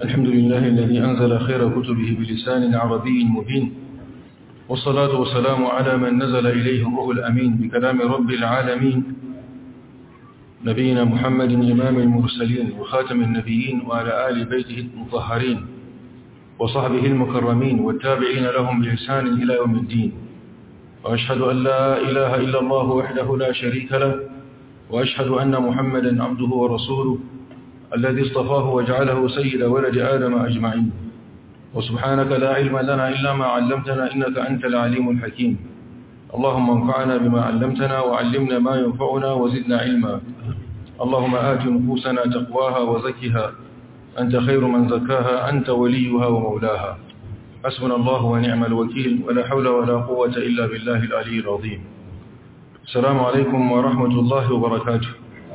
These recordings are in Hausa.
الحمد لله الذي أنزل خير كتبه بلسان عربي مبين والصلاة والسلام على من نزل إليه الروح الأمين بكلام رب العالمين نبينا محمد إمام المرسلين وخاتم النبيين وعلى آل بيته المطهرين وصحبه المكرمين والتابعين لهم بإحسان إلى يوم الدين وأشهد أن لا إله إلا الله وحده لا شريك له وأشهد أن محمدا عبده ورسوله الذي اصطفاه وجعله سيد ولد آدم أجمعين وسبحانك لا علم لنا إلا ما علمتنا إنك أنت العليم الحكيم اللهم انفعنا بما علمتنا وعلمنا ما ينفعنا وزدنا علما اللهم آت نفوسنا تقواها وزكها أنت خير من زكاها أنت وليها ومولاها حسبنا الله ونعم الوكيل ولا حول ولا قوة إلا بالله العلي العظيم السلام عليكم ورحمة الله وبركاته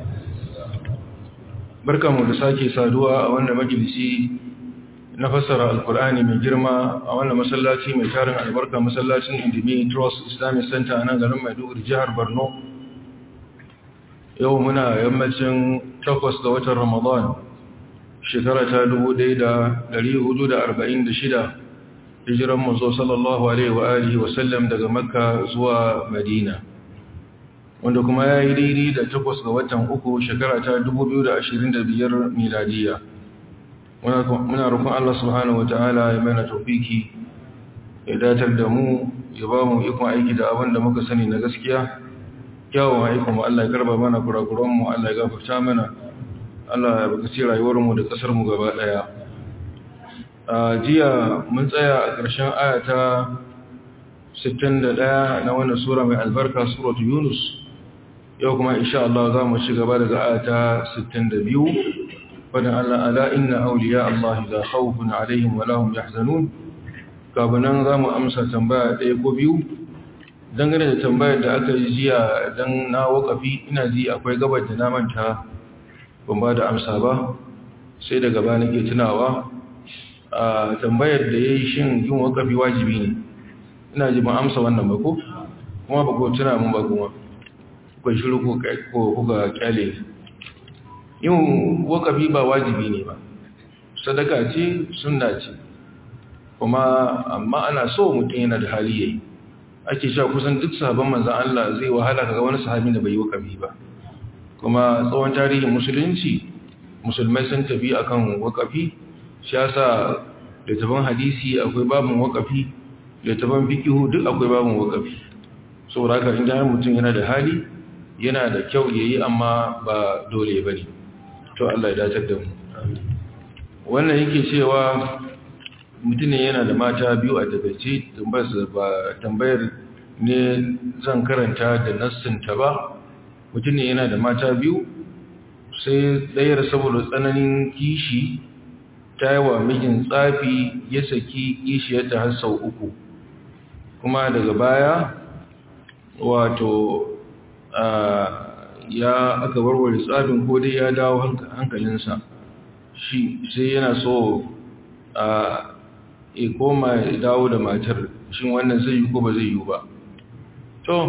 بركة مدساكي سادوا أولنا مجلسي نفسر القرآن من جرما أولنا مسلاتي من تارن البركة مسلاتي اندمي تروس إسلامي سنتا أنا غنم يدور جهر برنو يومنا يمتن تقوس دوة رمضان shekara ta 1446 hijiran manzo sallallahu alaihi wa alihi wa sallam daga makka zuwa madina wanda kuma ya yi daidai da takwas ga watan uku shekara ta 2025 miladiya muna rukun Allah subhanahu wata'ala ya mana tofiki ya datar da mu ya ba mu ikon aiki da abin da muka sani na gaskiya kyawun aikon mu Allah ya karba mana kurakuranmu Allah ya gafarta mana Allah ya bukaci rayuwarmu da ƙasarmu gaba ɗaya. A jiya mun tsaya a ƙarshen ayata 61 na wannan Sura mai albarka Suratu Yunus, yau kuma insha Allah za mu ci gaba daga ayata 62, wadda Allah ala inna auliya Allah da khawfun alaihim wa lahum yahzanun. Kabunan za mu amsa tambaya ɗaya ko biyu, dangane da tambayar da aka yi jiya don na wakafi ina ji akwai gabar da na manta ban ba da amsa ba sai daga ba nake tunawa a tambayar da ya yi shin yin wakafi wajibi ne ina ji ban amsa wannan ba ko kuma ba ko tuna mun ba kuma kuka shiru ko kuka kyale yin wakafi ba wajibi ne ba sadaka ce sunna ce kuma amma ana so mutum yana da hali yayi ake sha kusan duk sahabban manzan Allah zai wahala kaga wani sahabi da bai yi wakafi ba kuma tsawon tarihin musulunci musulmai sun tafi akan wakafi shi yasa littafin hadisi akwai babin wakafi littafin fikihu duk akwai babin wakafi saboda haka inda har mutum yana da hali yana da kyau yayi amma ba dole bane to Allah ya dace da mu wannan yake cewa mutum ne yana da mata biyu a takaice tambayar ne zan karanta da nassinta ba mutum ne yana da mata biyu sai ɗayar saboda tsananin kishi ta yi wa mijin tsafi ya saki kishiyarta har sau uku kuma daga baya wato ya aka warware tsafin ko dai ya dawo hankalinsa shi sai yana so a koma ya dawo da matar shin wannan zai yi ko ba zai yi ba to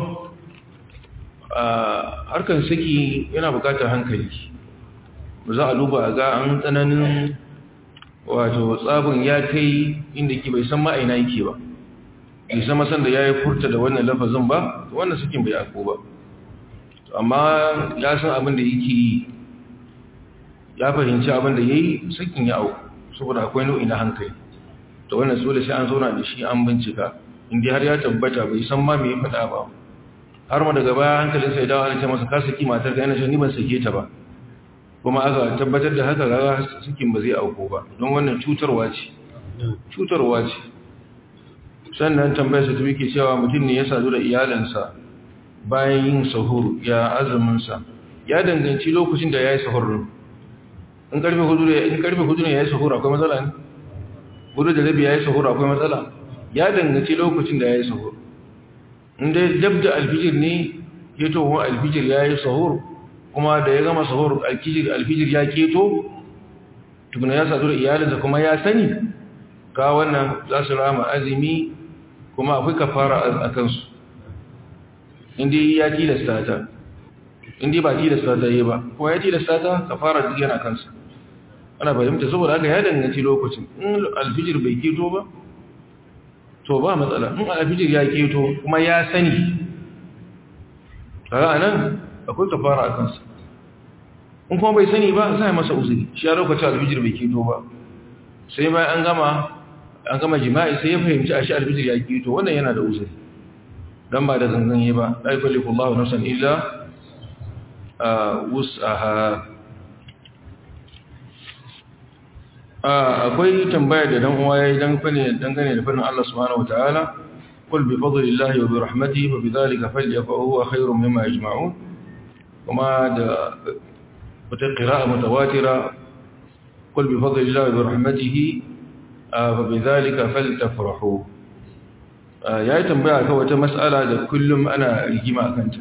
harkar saki yana bukatar hankali ba za a duba a ga an tsananin wato tsabin ya kai inda ke bai san ma'aina yake ba bai sama san da ya yi furta da wannan lafazin ba wannan sakin bai ako ba amma ya san abin da yake yi ya fahimci abin da ya yi sakin ya auku saboda akwai nau'i na hankali to wannan dole sai an zauna da shi an bincika inda har ya tabbata bai san ma me ya faɗa ba har ma daga baya hankalin sai dawo ana ce masa ka saki matar ka yana ce ni ban sake ta ba kuma aka tabbatar da haka ga sakin ba zai auko ba don wannan cutarwa ce cutarwa ce sannan tambayar sa tabi ke cewa mutum ne ya sadu da iyalansa bayan yin sahur ya azumin sa ya danganci lokacin da yayi sahur din in karfe hudu ne in karfe hudu ne yayi sahur akwai matsala ne hudu da rabi yayi sahur akwai matsala ya danganci lokacin da yayi sahur inda dab da alfijir ne ya towa alfijir ya yi sahur kuma da ya gama sahur alfijir ya keto tukuna ya sadu da iyalinsa kuma ya sani ka wannan za su rama azumi kuma akwai kafara a kansu inda ya tilasta ta inda ba tilasta ta yi ba kuma ya tilasta ta kafara duk yana kansa ana fahimta saboda haka ya danganci lokacin in alfijir bai keto ba to ba matsala in alfijir ya keto kuma ya sani kaga anan akwai kafara a kansa in kuma bai sani ba sai masa uzuri shi ya lokacin alfijir bai keto ba sai bayan an gama an gama jima'i sai ya fahimci a shi alfijir ya keto wannan yana da uzuri dan ba da zanzan yi ba la yukallifu Allahu nafsan illa wus'aha akwai tambaya da dan uwa yayi dan fane dangane da fannin Allah subhanahu wataala qul bi fadlillahi wa bi rahmatihi fa bidhalika falyafrahu huwa khayrun mimma yajma'un kuma da wata qira'a mutawatira qul bi fadlillahi wa bi rahmatihi fa bidhalika faltafrahu yayi tambaya kan wata mas'ala da kullum ana rigima akanta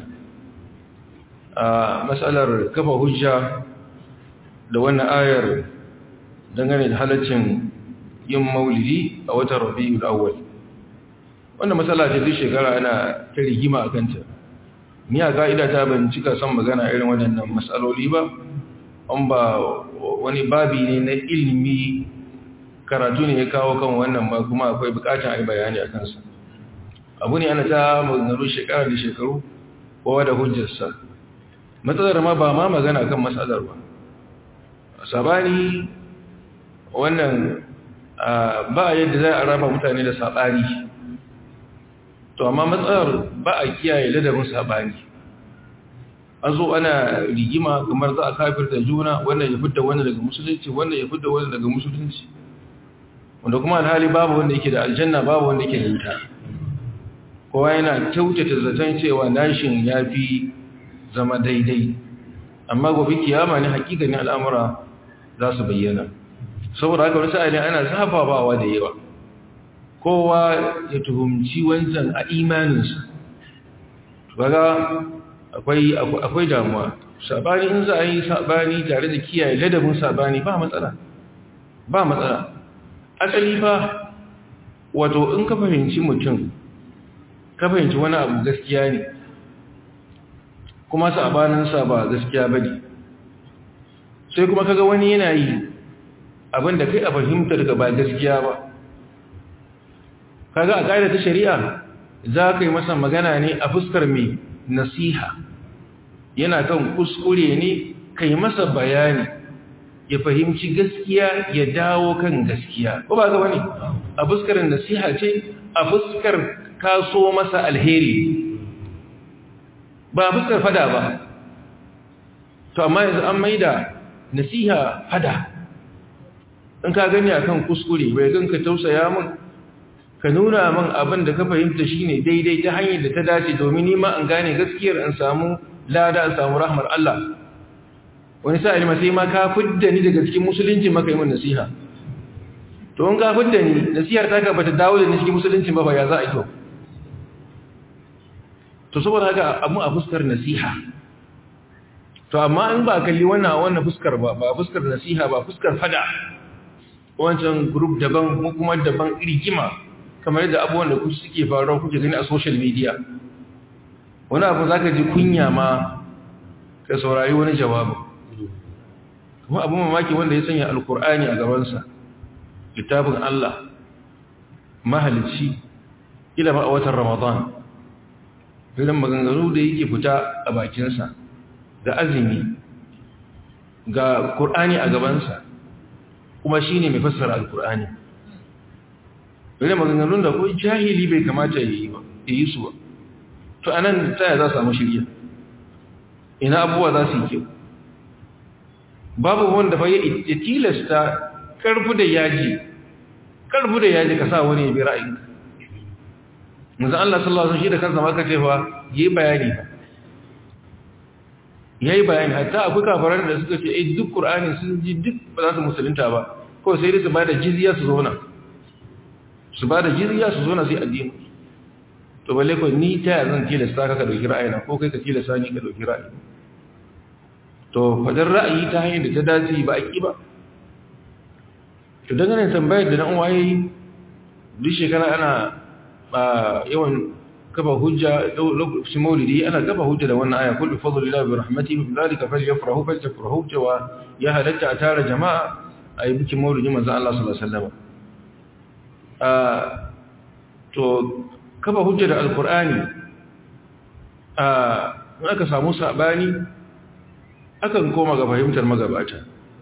a mas'alar kafa hujja da wannan ayar dangane da halaccin yin maulidi a watan rabi'ul awwal wannan matsala ce duk shekara ana ta rigima a kanta ni a ka'ida ta ban cika son magana irin waɗannan matsaloli ba an ba wani babi ne na ilimi karatu ne ya kawo kan wannan ba kuma akwai bukatun ai bayani a kansa abu ne ana ta maganganu shekara da shekaru kowa da hujjarsa matsalar ma ba ma magana kan matsalar ba sabani wannan ba yadda za a raba mutane da saɓani to amma matsalar ba a kiyaye ladabin saɓani an zo ana rigima kamar za a kafir da juna wannan ya fidda wani daga musulunci wannan ya fidda wani daga musulunci wanda kuma alhali babu wanda yake da aljanna babu wanda yake da wuta kowa yana kyautata zaton cewa nashin ya fi zama daidai amma gobe kiyama ne hakikanin al'amura za su bayyana saboda haka wani sa'adin ana zafafawa da yawa kowa ya tuhumci wancan a imaninsa kaga akwai akwai damuwa sabani in za a yi sabani tare da kiyaye ladabin sabani ba matsala ba matsala asali fa wato in ka fahimci mutum ka fahimci wani abu gaskiya ne kuma sabaninsa ba gaskiya ba ne sai kuma kaga wani yana yi abinda kai a fahimtar ka ba gaskiya ba kaga a ƙa'ida ta shari'a za ka yi masa magana ne a fuskar mai nasiha yana kan kuskure ne kai masa bayani ya fahimci gaskiya ya dawo kan gaskiya ko ba ga wani a fuskar nasiha ce a fuskar kaso masa alheri ba fuskar fada ba to amma yanzu an maida nasiha fada in ka gani akan kuskure bai ganka tausaya min ka nuna min abin da ka fahimta shine daidai ta hanyar da ta dace domin ni ma an gane gaskiyar an samu lada an samu rahmar Allah wani sa'ili ma sai ma ka fidda ni daga cikin musulunci maka yi min nasiha to in ka fidda ni nasihar ta ka bata dawo da ni cikin musulunci ba ba ya za a yi to to saboda haka abu a fuskar nasiha to amma in ba kalli wannan wannan fuskar ba ba fuskar nasiha ba fuskar fada wancan group daban mu kuma daban rigima kamar yadda abubuwan da ku suke faruwa kuke gani a social media wani abu zaka ji kunya ma ka saurari wani jawabi kuma abu mamaki wanda ya sanya alkur'ani a gabansa littafin Allah mahalicci ila ba a watan ramadan irin maganganu da yake fita a bakinsa ga azumi ga Kur'ani a gabansa kuma shi ne mai fassara al-Kur'ani irin maganganun da ko jahili bai kamata ya yi su ba to anan taya za samu shirya ina abubuwa za su yi kyau babu wanda fa ya tilasta karfu da yaji karfu da yaji ka sa wani ya bi ra'ayinka manzo Allah sallallahu alaihi wasallam shi da kansa maka cewa yayi bayani yayi bayani hatta akwai kafaran da suka ce eh duk Qur'ani sun ji duk ba za su musulunta ba ko sai dai su bada jizya su zauna su bada jizya su zauna sai addini to balle ko ni ta zan tilasta ka ka dauki ra'ayina ko kai ka tilasta ni ka dauki ra'ayi to fadar ra'ayi ta hanyar da ta dace ba a ki ba to dangane tambayar da dan uwaye duk shekara ana ba yawan kafa hujja lokacin maulidi ana kafa hujja da wannan aya kullu fadlillahi bi rahmatihi bi dhalika falyafrahu falyafrahu cewa ya halatta a tara jama'a a yi bikin maulidin manzan Allah sallallahu Alaihi wasallam to kafa hujja da alkur'ani a aka samu sabani akan koma ga fahimtar magabata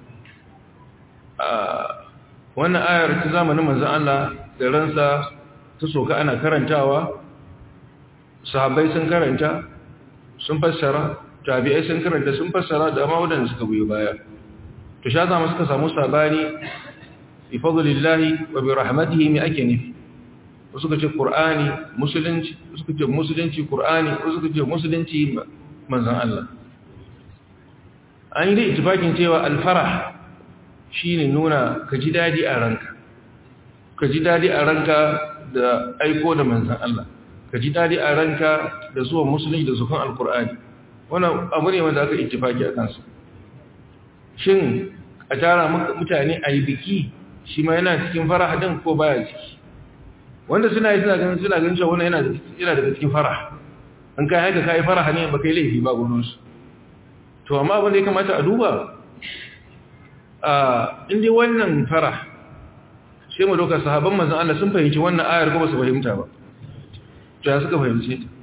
wannan ayar ta zamanin manzan Allah da ransa ta soka ana karantawa sahabbai sun karanta sun fassara tabi'ai sun karanta sun fassara da ma wadanda suka biyo baya to sha zama suka samu sabani bi fadlillahi wa bi rahmatihi mi ake nufi wasu ka ce qur'ani musulunci wasu ka ce musulunci qur'ani wasu ka ce musulunci manzon Allah an yi da ittifaqin cewa al-farah shine nuna ka ji dadi a ranka ka ji dadi a ranka da aiko da manzon Allah ka ji dadi a ranka da zuwa musulunci da zuwan al-qur'ani wannan abu ne wanda aka ittifaki a kansa shin a tara mutane a yi biki shi ma yana cikin faraha din ko baya ciki wanda suna yi suna ganin suna ganin cewa wannan yana yana daga cikin faraha an kai haka kai faraha ne ba kai laifi ba gurin su to amma abin da ya kamata a duba a inda wannan faraha sai mu doka sahabban manzon Allah sun fahimci wannan ayar ko ba su fahimta ba to ya suka fahimce ta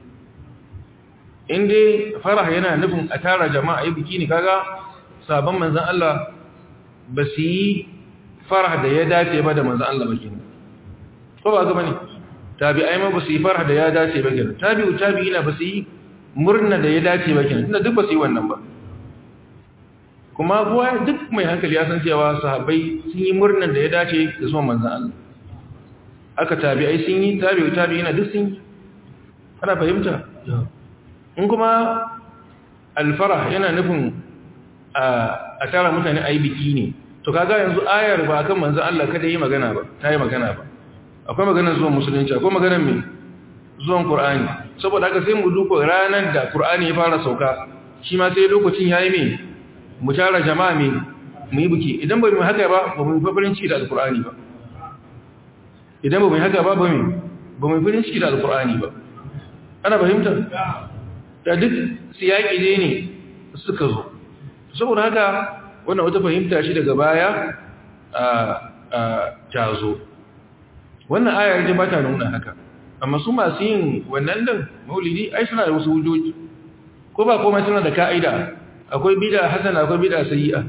inda faraha yana nufin a tara jama'a yi biki ne kaga sabon manzan Allah ba su yi farah da ya dace ba da manzan Allah ba kenan ko ba ga bane tabi'ai ma ba su yi farah da ya dace ba kenan tabi'u tabi'ina ba su yi murna da ya dace ba kenan tunda duk ba su yi wannan ba kuma kuwa duk mai hankali ya san cewa sahabbai sun yi murnan da ya dace da zuwan manzan Allah aka tabi'ai sun yi tabi'u tabi'ina duk sun yi ana fahimta in kuma alfarah yana nufin a tara mutane a yi biki ne to kaga yanzu ayar ba kan manzan Allah kada yi magana ba ta yi magana ba akwai maganar zuwan musulunci akwai maganar mai zuwan Kur'ani. saboda haka sai mu duka ranar da Kur'ani ya fara sauka shi ma sai lokacin ya yi mai mu tara jama'a mai mu yi biki idan ba mu haka ba ba mu yi farin ciki da alkur'ani ba idan ba mu yi haka ba ba mu ba mu yi farin ciki da alkur'ani ba ana fahimtar da duk siyaki ne ne suka zo saboda haka wannan wata fahimta shi daga baya a tazo wannan ayar ji ba ta nuna haka amma su masu yin wannan din maulidi ai suna da wasu hujjoji ko ba komai suna da ka'ida akwai bid'a hasana akwai bid'a sayyi'a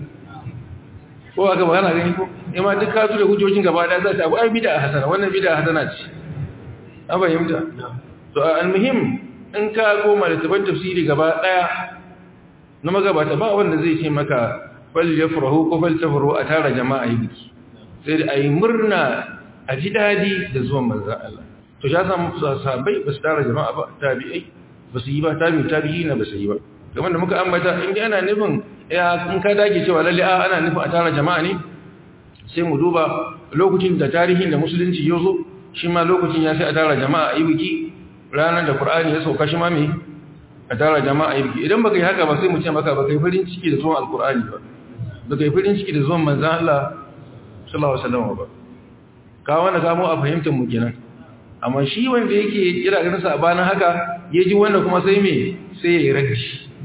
ko aka ba kana gani ko ima duk ka su da hujjojin gaba da za ta abu ai bid'a hasana wannan bid'a hasana ce an fahimta to almuhim in ka koma da taban tafsiri gaba daya na magabata ba wanda zai ce maka fal yafrahu ko fal tafrahu a tara jama'a yi biki sai da ayi murna a ji dadi da zuwan manzon Allah to ya samu sahabbai ba su tara jama'a ba tabi'ai ba su yi ba tabi'u tabi'i na ba su yi ba kamar da muka ambata in ana nufin ya in ka dage cewa lalle a ana nufin a tara jama'a ne sai mu duba lokacin da tarihin da musulunci ya zo shi ma lokacin ya sai a tara jama'a a yi biki ranar da Qur'ani ya sauka shi ma me a tara jama'a yi idan baka yi haka ba sai mu ce maka baka yi farin ciki da zuwan alkur'ani ba baka yi farin ciki da zuwan manzon Allah sallallahu alaihi wasallam ba ka wanda ka mu a fahimtar mu kenan amma shi wanda yake kira ganin sa bana haka ya ji wanda kuma sai me sai ya yi raji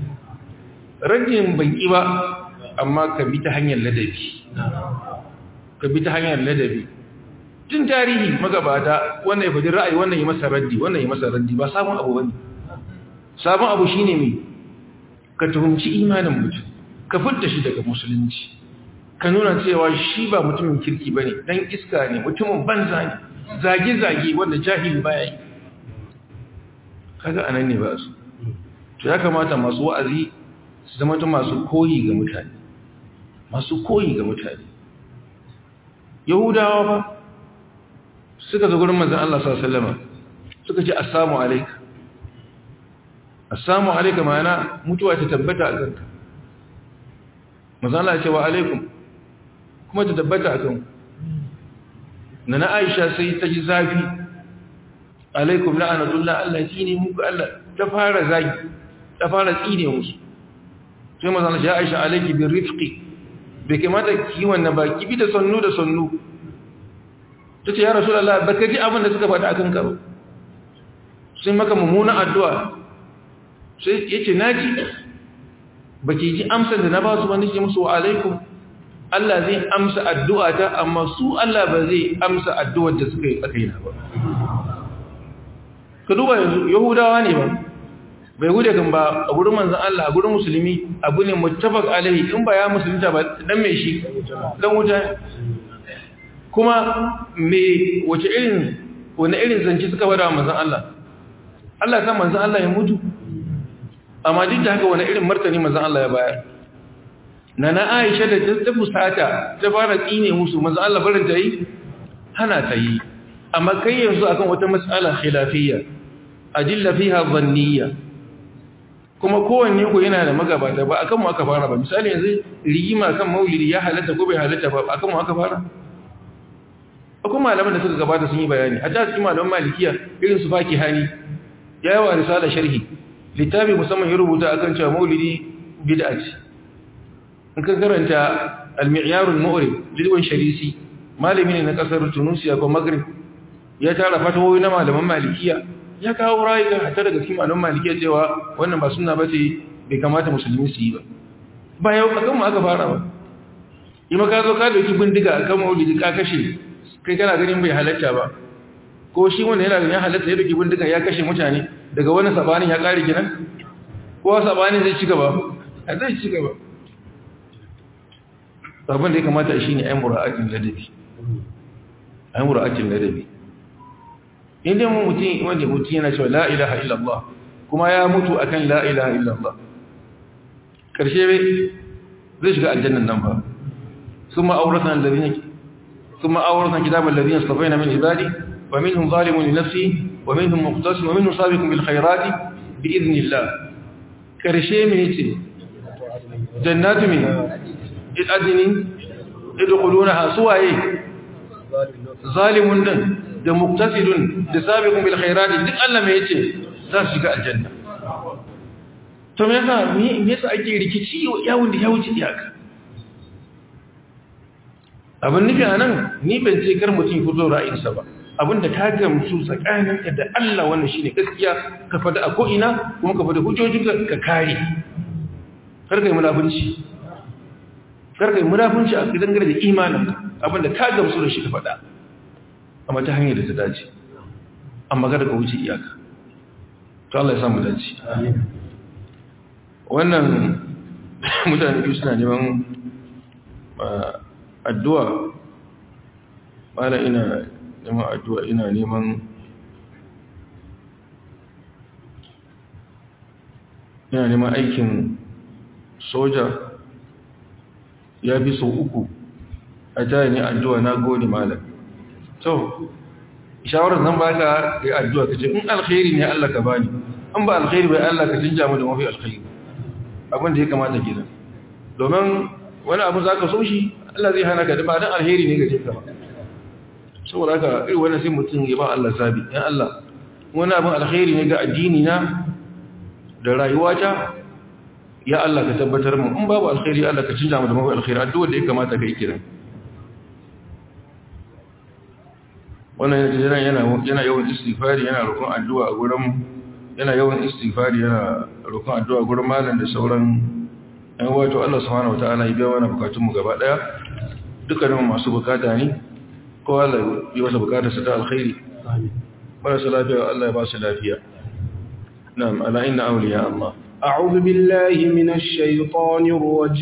rajin ban ki ba amma ka bi ta hanyar ladabi ka bi ta hanyar ladabi tun tarihi magabata wannan ya faɗi ra'ayi wannan ya masa raddi wannan ya masa raddi ba sabon abu bane sabon abu shine mai ka tuhumci imanin mutum ka furta shi daga musulunci ka nuna cewa shi ba mutumin kirki bane dan iska ne mutumin banza ne zage zage wanda jahili baya yi kaga anan ne ba su to ya kamata masu wa'azi su zama masu koyi ga mutane masu koyi ga mutane yahudawa ba suka zo gurin manzon Allah sallallahu alaihi wasallam suka ce assalamu alayka assalamu alayka ma'ana mutuwa ta tabbata a kanka manzon Allah ya ce wa alaikum kuma ta tabbata a kanku nana Aisha sai ta ji zafi alaikum la'anatullah Allah tsine muku Allah ta fara zagi ta fara tsine musu sai manzon Allah ya Aisha alayki bir rifqi bai kamata ki wannan ba ki bi da sannu da sannu ta ce ya rasu da ba ka ji abin da suka faɗa a kan karo sun maka mummunan addu'a sai ya ce na ji ba ki ji amsar da na ba su wani ke musu wa alaikum Allah zai amsa addu'a ta amma su Allah ba zai amsa addu'ar da suka yi tsakai na ba ka duba yanzu yahudawa ne ba bai gude kan ba a gurin manzan Allah a gurin musulmi abu ne muttafaq alaihi in ba ya musulunta ba dan mai shi dan wuta kuma me wace irin wani irin zance suka bada manzan Allah Allah san manzan Allah ya mutu amma duk da haka wani irin martani manzan Allah ya bayar na na Aisha da ta fusata ta fara tsine musu manzan Allah barin ta yi hana ta yi amma kai yanzu akan wata mas'ala khilafiyya adilla fiha dhanniyya kuma kowanne ku yana da magabata ba akan mu aka fara ba misali yanzu rigima kan maulidi ya halatta ko bai halatta ba akan mu aka fara akwai malaman da suka gabata sun yi bayani a ta cikin malaman malikiya irin su faki hani ya yawa risala sharhi littafi musamman ya rubuta akan cewa maulidi bid'a ce in ka karanta al-mi'yar al-mu'rib lidwan sharisi malami ne na kasar tunisia ko maghrib ya tara fatawoyi na malaman malikiya ya kawo rayuka hatta daga cikin malaman malikiya cewa wannan ba sunna bace bai kamata musulmi su yi ba ba yau akan mu aka fara ba yi maka zo ka dauki bindiga akan maulidi ka kashe kai kana ganin bai halatta ba ko shi wanda yana ganin ya halatta ya dauki bindiga ya kashe mutane daga wani sabanin ya kare kinan ko sabanin zai ci gaba zai ci gaba abin da ya kamata shi ne ayin mura'atin ladabi ayin mura'atin ladabi inda mun mutum wanda mutum yana cewa la ilaha illallah kuma ya mutu akan la ilaha illallah karshe zai shiga aljannan nan ba ثم أورثنا الذين ثم أورثنا كتاب الذين اصطفينا من عبادي ومنهم ظالم لنفسه ومنهم مقتصد ومنهم سابق بالخيرات بإذن الله كرشي من يتي جنات من الأدن يدخلونها سواء ظالم da muktasidun da sabiqun bil khairati duk Allah mai yace za su shiga aljanna to me yasa me yasa ake rikici yawon da ya wuce iyaka abin nufi a nan ni ban ce kar mutum fito ra'ayinsa ba abinda ka gamsu tsakaninka da Allah wannan shine gaskiya ka fada a ko'ina kuma ka fada hujjojinka ka kare kar kai munafunci kar kai munafunci a dangane da imanin abinda ka gamsu da shi ka fada amma ta hanyar da ta dace amma kada ka wuce iyaka to Allah ya samu dace wannan mutane biyu suna neman addu'a bala ina neman addu'a ina neman ina neman aikin soja ya fi sau uku a jaya ne addu'a na gode malam to shawarar zan baka yi addu'a ka ce in alkhairi ne Allah ka bani an ba alkhairi bai Allah ka canja mu da mafi alkhairi abin da ya kamata gidan domin wani abu za ka so shi Allah zai hana ka da ba don alheri ne gaje ka ba saboda haka iri wani sai mutum ya ba Allah sabi yan Allah wani abin alheri ne ga addini na da rayuwata ya Allah ka tabbatar mu in babu alheri Allah ka cinja mu da mafi alheri addu'a da ya kamata ka yi kiran wannan yana yana yana yawan istighfari yana roƙon addu'a a gurin yana yawan istighfari yana roƙon addu'a gurin malam da sauran yan wato Allah subhanahu wataala ya biya mana bukatun mu gaba daya dukkanin masu bukata ne ko Allah ya wasa bukatar su ta alkhairi amin marasa lafiya Allah ya ba su lafiya na'am ala inna awliya Allah a'udhu billahi minash shaitanir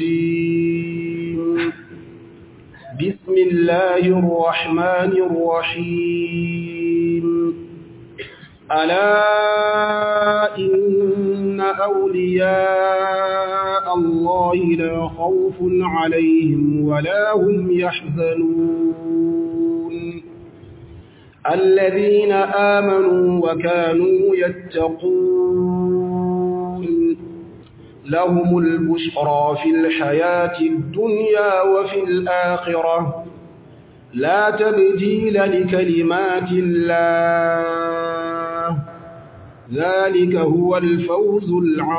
rajim bismillahir rahmanir rahim ألا إن أولياء الله لا خوف عليهم ولا هم يحزنون الذين آمنوا وكانوا يتقون لهم البشرى في الحياة الدنيا وفي الآخرة لا تبديل لكلمات الله ذلك هو الفوز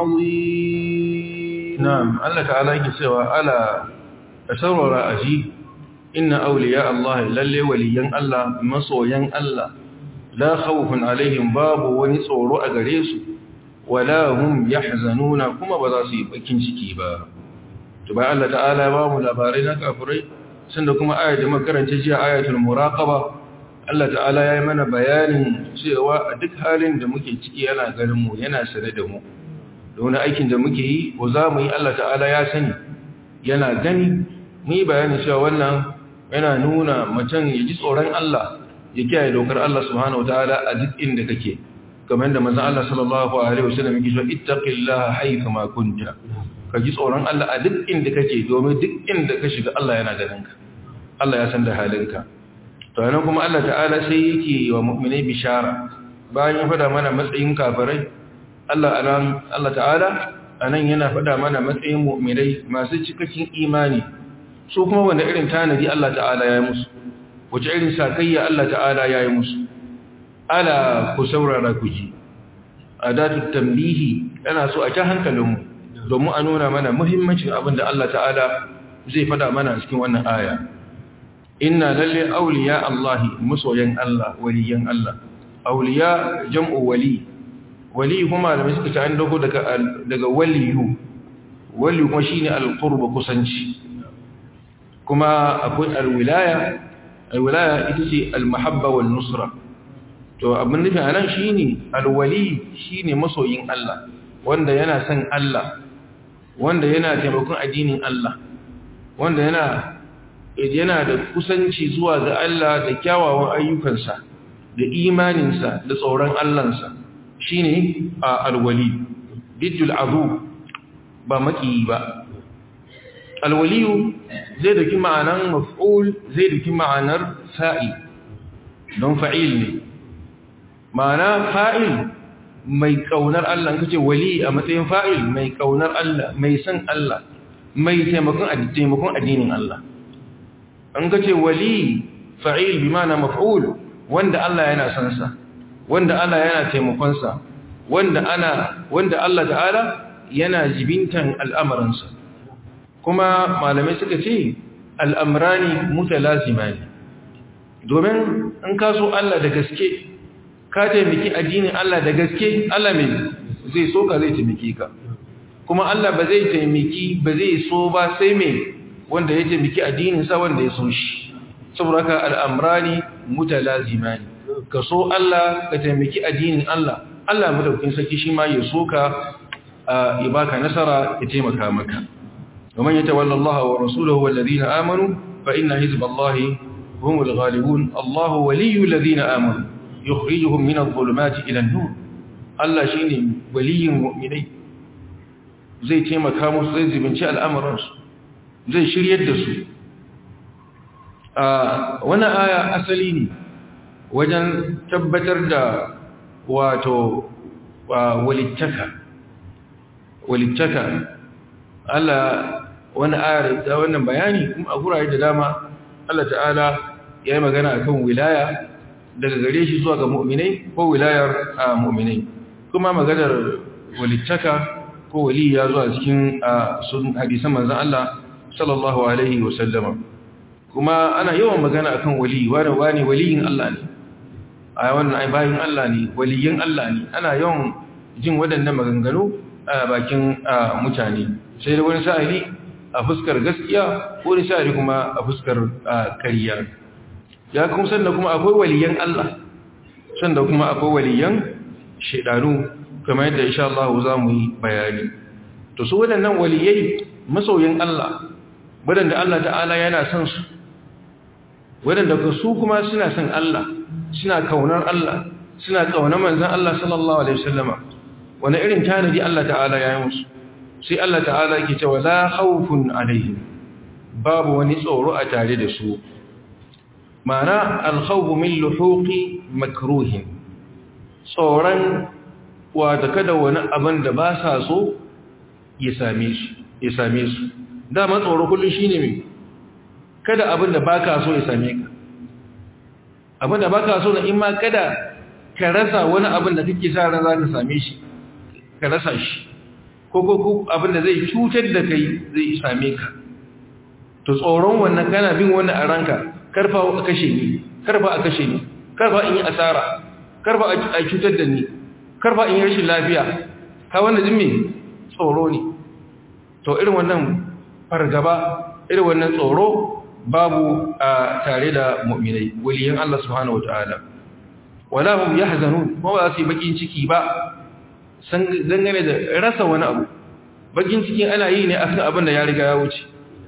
العظيم نعم الله تعالى يسوى ألا أسرر أجي إن أولياء الله للي وليا الله مصويا الله لا خوف عليهم باب ونصور أغريس ولا هم يحزنون كما بذاسي بكين شكيبا to bayan Allah ta'ala ya ba mu labarai na kafirai sanda kuma ayat da makaranta jiya ayatul muraqaba Allah ta'ala ya yi mana bayanin cewa a duk halin da muke ciki yana ganin mu yana sane da mu da wani aikin da muke yi ko za mu yi Allah ta'ala ya sani yana gani mu yi bayanin cewa wannan yana nuna mutum ya ji tsoron Allah ya kiyaye dokar Allah subhanahu wataala a duk inda kake kamar da manzon Allah sallallahu alaihi wasallam yake cewa ittaqillaha haythu ma kunta ka ji tsoron Allah a duk inda kake domin duk inda ka shiga Allah yana ganin ka Allah ya san da halinka to yana kuma Allah ta'ala sai yake wa mu'minai bishara bayan ya fada mana matsayin kafirai Allah anan Allah ta'ala anan yana fada mana matsayin mu'minai masu cikakken imani su kuma wanda irin tanadi Allah ta'ala ya yi musu wace irin sakayya Allah ta'ala ya yi musu ala ku saurara ku ji adatu tambihi yana so a ta hankalinmu domin a nuna mana muhimmancin abin da Allah ta'ala zai fada mana cikin wannan aya inna lalle auliya Allah musoyan Allah waliyan Allah auliya jam'u wali wali kuma da suka ta an dago daga daga waliyu wali kuma shine alqurba kusanci kuma akwai alwilaya alwilaya ita ce almahabba wal nusra to abin nufin anan shine alwali shine masoyin Allah wanda yana son Allah wanda yana taimakon addinin Allah wanda yana yana da kusanci zuwa ga Allah da kyawawan ayyukansa da imaninsa da tsoron Allahnsa shine alwali bidul azu ba maki ba alwaliyu zai daki ma'anar maf'ul zai daki ma'anar fa'il don fa'il ne ma'ana fa'il mai kaunar Allah kace wali a matsayin fa'il mai kaunar Allah mai san Allah mai taimakon taimakon addinin Allah an kace wali fa'il bi ma'ana maf'ul wanda Allah yana san sa wanda Allah yana taimakon sa wanda ana wanda Allah ta'ala yana jibintan al'amuransa kuma malamai suka ce al'amrani mutalazima ne domin in ka so Allah da gaske ka taimaki addinin Allah da gaske Allah mai zai so ka zai taimaki ka kuma Allah ba zai taimaki ba zai so ba sai mai wanda ya taimaki addininsa wanda ya so shi saboda ka al'amrani mutalazima ne ka so Allah ka taimaki addinin Allah Allah madaukin saki shi ma ya so ka ya baka nasara ya taimaka maka ومن يتولى الله ورسوله والذين آمنوا فإن حزب الله هم الغالبون الله ولي الذين آمنوا يخرجهم من الظلمات إلى النور الله شيني ولي مؤمنين zai taimaka musu zai zibinci al'amuransu zai shiryar da su a wannan aya asali ne wajen tabbatar da wato walittaka walittaka Allah wani ayar da wannan bayani kuma a gurare da dama Allah ta'ala ya yi magana akan wilaya daga gare shi zuwa ga mu'minai ko wilayar mu'minai kuma maganar walittaka ko wali ya zuwa cikin sun hadisan manzon Allah sallallahu alaihi wa sallama kuma ana yawan magana akan wali wani wani waliyin Allah ne a wannan ai bayin Allah ne waliyin Allah ne ana yawan jin waɗannan maganganu a bakin mutane sai da wani sa'ili a fuskar gaskiya ko wani sa'ili kuma a fuskar kariya ya kuma sanda kuma akwai waliyan Allah sanda kuma akwai waliyan shaidanu kamar yadda insha Allah za mu yi bayani to su waɗannan waliyai masoyin Allah waɗanda Allah ta'ala yana son su waɗanda su kuma suna son Allah suna kaunar Allah suna kaunar manzon Allah sallallahu alaihi wasallama wani irin tanadi Allah ta'ala ya yi musu sai Allah ta'ala yake cewa la khawfun alaihim babu wani tsoro a tare da su ma'ana al-khawfu min luhuqi makruhin tsoron wata kada wani abin da ba sa so ya same su ya same su dama tsoro kullum shine me kada abin da baka so ya same ka abin da baka so na in ma kada ka rasa wani abin da kake sa ran zaka same shi ka rasa shi ko ko ko abin da zai cutar da kai zai same ka to tsoron wannan kana bin wannan a ranka karfa a kashe ni karfa a kashe ni karfa in yi asara karfa a cutar da ni karfa in yi rashin lafiya ka wannan jin me tsoro ne to irin wannan fargaba irin wannan tsoro babu a tare da mu'minai waliyan Allah subhanahu wataala wala hum yahzanun kuma ba su yi bakin ciki ba san dangane da rasa wani abu bakin cikin ana yi ne akan abin da ya riga ya wuce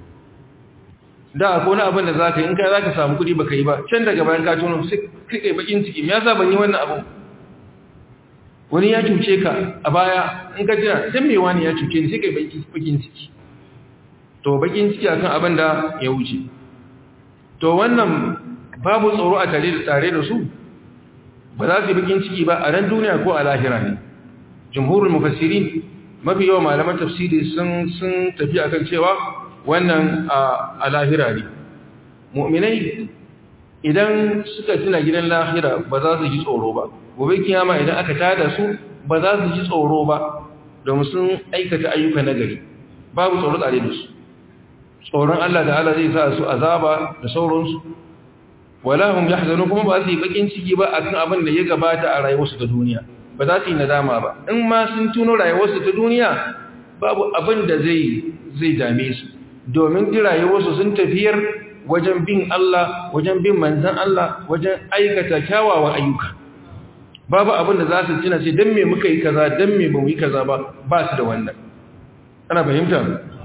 da akwai wani abin da zaka yi in kai zaka samu kuɗi baka yi ba can daga bayan ka tono sai kai bakin ciki me yasa ban yi wannan abu wani ya cuce ka a baya in ka jira dan me wani ya cuce ni sai kai bakin ciki to bakin ciki akan abin da ya wuce to wannan babu tsoro a tare da tare da su ba za su yi bakin ciki ba a ran duniya ko a lahira ne jumhurul mufassirin mafi yawan malaman tafsiri sun sun tafi akan cewa wannan a lahira ne mu'minai idan suka tuna gidan lahira ba za su ji tsoro ba gobe kiyama idan aka tada su ba za su ji tsoro ba domin sun aikata ayyuka nagari babu tsoro tsare da su tsoron Allah da Allah zai sa su azaba da sauransu wala hum yahzanun kuma ba su yi bakin ciki ba akan abin da ya gabata a rayuwarsu ta duniya ba za su yi nadama ba in ma sun tuno rayuwarsu ta duniya babu abin da zai zai dame su domin ji rayuwarsu sun tafiyar wajen bin Allah wajen bin manzan Allah wajen aikata kyawawan ayyuka babu abin da za su tuna sai dan me muka yi kaza dan me bamu yi kaza ba ba su da wannan ana fahimta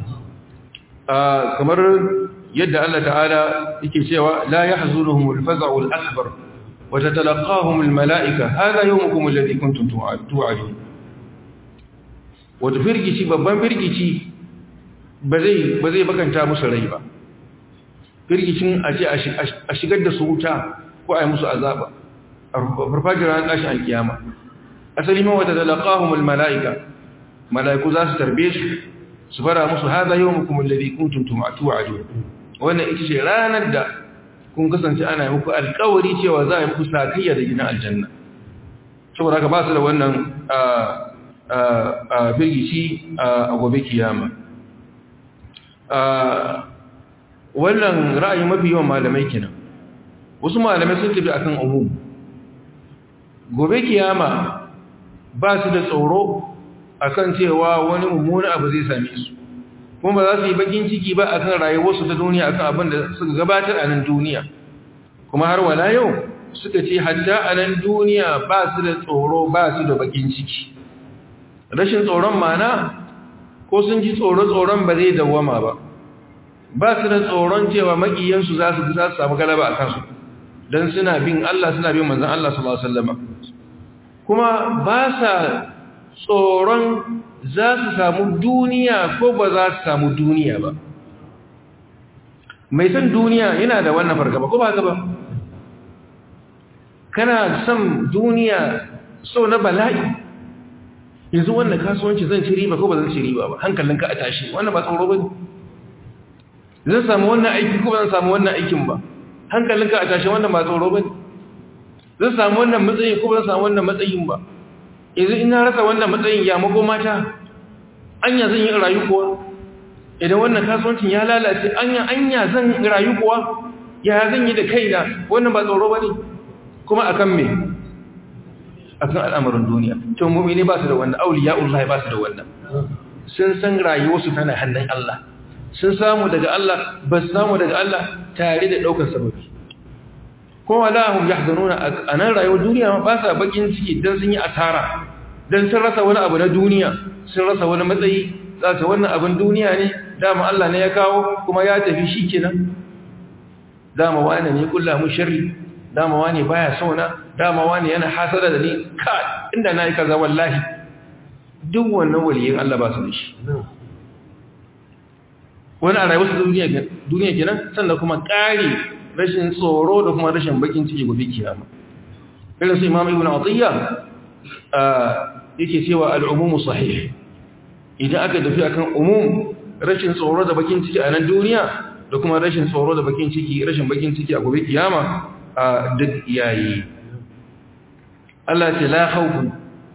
kamar yadda Allah ta'ala yake cewa la yahzunuhumul faza'ul akbar wa tatalaqahum almala'ika hadha yawmukum alladhi kuntum tu'adun wato firgici babban firgici ba zai ba zai bakanta musu rai ba firgicin a ce a shigar da su wuta ko a yi musu azaba a farfajin ran tashin alkiyama asali ma wata talaqahum almala'ika mala'iku za su tarbe su su fara musu hadha yawmukum alladhi kuntum tu'adun wannan ita ce ranar da kun kasance ana muku alkawari cewa za a yi muku sakayya da gidan aljanna saboda haka ba su da wannan a firgici a gobe kiyama wannan ra'ayi mafi yawan malamai kenan wasu malamai sun tafi akan umum gobe kiyama ba su da tsoro akan cewa wani mummuna abu zai same su kuma ba za su yi bakin ciki ba akan rayuwarsu ta duniya akan abin da suka gabatar a nan duniya kuma har wala yau suka ce hatta a nan duniya ba su da tsoro ba su da bakin ciki rashin tsoron mana ko sun ji tsoro-tsoron ba zai dawama ba ba su da tsoron cewa makiyansu za su za su samu galaba a kansu don suna bin Allah suna bin manzan Allah sallallahu Alaihi wasallama kuma ba sa tsoron za su samu duniya ko ba za su samu duniya ba mai son duniya yana da wannan fargaba ko ba gaba kana son duniya so na bala'i yanzu wannan kasuwanci zan ci riba ko ba zan ci riba ba hankalinka a tashi wannan ba tsoro ba ne zan samu wannan aiki ko ba zan samu wannan aikin ba hankalinka a tashi wannan ba tsoro ba ne zan samu wannan matsayin ko ba zan samu wannan matsayin ba yanzu ina rasa wannan matsayin ya mako mata anya zan yi rayu kuwa idan wannan kasuwancin ya lalace anya anya zan rayu kuwa ya zan yi da kaina wannan ba tsoro ba ne kuma akan me akan al'amarin duniya to mu'mini ba su da wannan auliya'ullahi ba su da wannan sun san rayuwarsu tana hannun Allah sun samu daga Allah ba su samu daga Allah tare da daukar sababi kuma la hum yahzanuna anan rayuwar duniya ba sa bakin ciki dan sun yi asara dan sun rasa wani abu na duniya sun rasa wani matsayi za su wannan abin duniya ne dama Allah ne ya kawo kuma ya tafi shikenan dama wani ne kullu sharri dama wani baya sauna dama wani yana hasada da ni ka inda nayi kaza wallahi duk wannan waliyin Allah ba su da shi wani a rayuwar duniya duniya kenan sannan kuma ƙari rashin tsoro da kuma rashin bakin ciki gobe kiyama irin su imam ibn atiyya yake cewa al'umumu sahih idan aka tafi akan umum rashin tsoro da bakin ciki a nan duniya da kuma rashin tsoro da bakin ciki rashin bakin ciki a gobe kiyama a duk yayi Allah ce la khawfun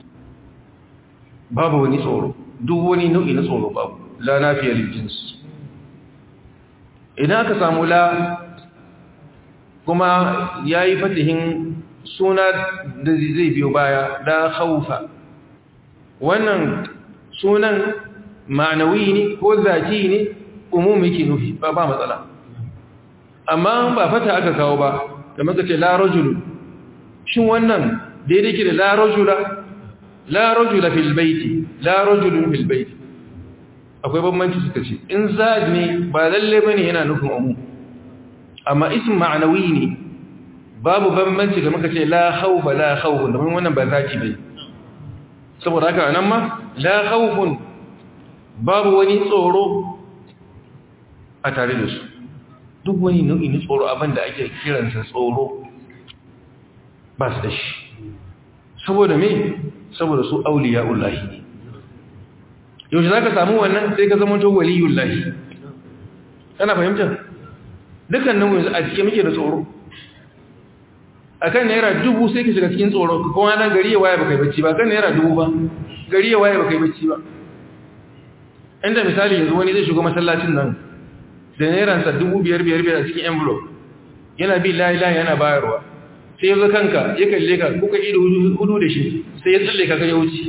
babu wani tsoro duk wani nau'i na tsoro babu la nafiya lil jins idan aka samu la kuma yayi fatihin suna da zai biyo baya la khawfa wannan sunan ma'anawi ne ko zaki ne umum yake nufi ba ba matsala amma ba fata aka kawo ba kamar ka ce la rajulu shin wannan daidai ke da la rajula la rajula fil baiti la rajulun fil baiti akwai bambanci suka ce in zad ne ba lalle bane yana nufin umum amma ism ma'anawi ne babu bambanci ga muka ce la khawfa la khawfun domin wannan ba zaki bai saboda haka nan ma la khawfun babu wani tsoro a tare da su duk wani nau'i na tsoro abinda ake kiransa tsoro ba su da shi saboda me saboda su auliya'ullahi ne yaushe za ka samu wannan sai ka zama to waliyullahi kana fahimta dukkan nan yanzu a cikin muke da tsoro a kan naira dubu sai ka shiga cikin tsoro ka kowa nan gari ya waye baka yi bacci ba kan naira dubu ba gari ya waye baka yi bacci ba inda misali yanzu wani zai shigo masallacin nan da nairansa dubu biyar biyar biyar a cikin envelope yana bi layi layi yana bayarwa sai ya zo kanka ya kalle ka kuka ido hudu da shi sai ya tsalle ka ya wuce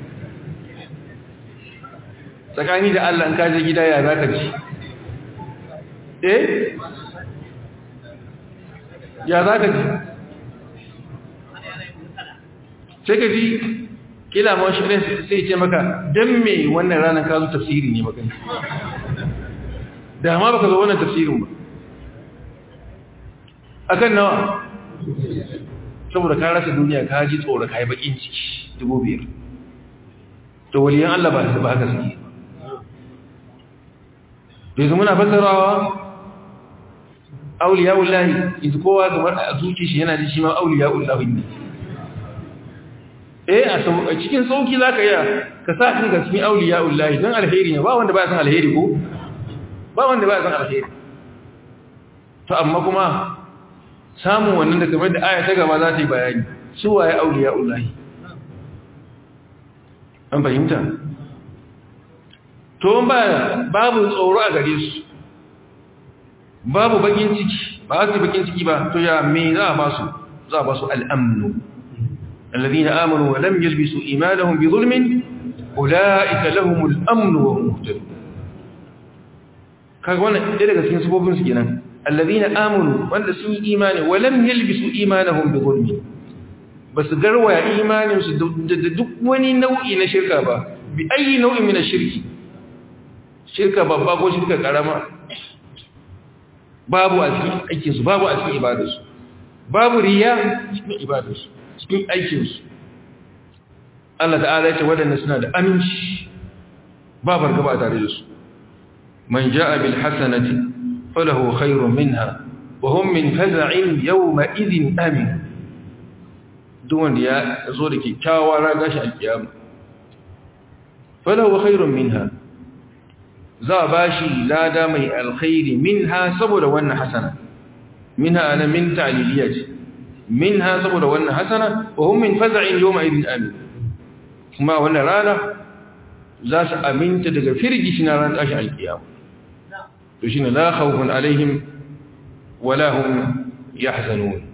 tsakani da Allah in kaje gida ya za ka ci eh ya za ka ji sai ka ji kila ma shi sai ce maka don me wannan ranar ka zo tafsiri ne maka da ma baka zo wannan tafsirin ba akan nawa saboda ka rasa duniya ka ji tsoro ka yi bakin ciki dubu biyar to waliyan Allah ba su ba haka suke bai zama na fasarawa auliya ullahi yanzu kowa kamar a zuci shi yana ji shi ma auliya ullahi ne eh a cikin sauki za ka yi ka sa kan gasmi auliya ullahi don alheri ne ba wanda ba san alheri ko ba wanda ba san alheri to amma kuma samun wannan da kamar da aya ta gaba za ta yi bayani su waye auliya ullahi an fahimta to ba babu tsoro a gare su babu bakin ciki ba su bakin ciki ba to ya me za a ba su za a ba su al'amnu alladhina amanu wa lam yalbisu imanahum bi zulmin ulaika lahumul amnu wa hum muhtadun kaga wannan ɗaya daga cikin sifofin su kenan alladhina amanu wanda sun yi imani wa lam yalbisu imanahum bi zulmin basu garwaya imanin su da duk wani nau'i na shirka ba bi ayi nau'in min ash-shirki shirka babba ko shirka karama babu a cikin aikinsu babu a cikin ibadarsu babu riya cikin ibadarsu cikin aikinsu Allah ta'ala ya ce waɗanda suna da aminci ba bargaba tare da su man ja'a bil hasanati falahu khairun minha wa hum min faz'in yawma idhin amin duk wanda ya zo da kyakkyawa raga shi alkiyama falahu khairun minha za a ba shi lada mai alkhairi min ha saboda wannan hasana min ha ana min ta'liliya ce min ha saboda wannan hasana wa hum min faza'in yawma idin amin kuma wannan rana za su aminta daga firgishi na ran tashi alkiyama to shine la khawfun alaihim wala hum yahzanun